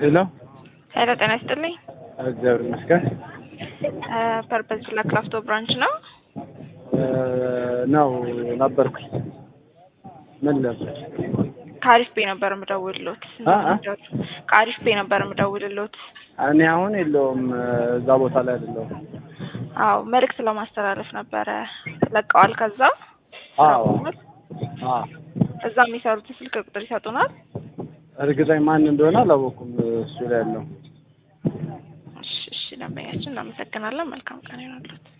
ሄሎ ሄሎ ጤና ይስጥልኝ። እግዚአብሔር ይመስገን ፐርፐዝ ለክራፍቶ ብራንች ነው። ነው ነበርኩኝ። ምን ነበር? ከአሪፍ ፔ ነበር የምደውልሎት። አ አ? ከአሪፍ ፔ ነበር የምደውልሎት። እኔ አሁን የለውም እዛ ቦታ ላይ አይደለሁም። አዎ መልእክት ለማስተላለፍ ነበረ። ለቀዋል። ከዛ አዎ አዎ እዛ የሚሰሩትን ስልክ ቁጥር ይሰጡናል። እርግጠኝ ማን እንደሆነ አላወኩም። እሱ ላይ ያለው እሺ እሺ፣ ደንበኛችን እናመሰግናለን። መልካም ቀን ይሆናሉት።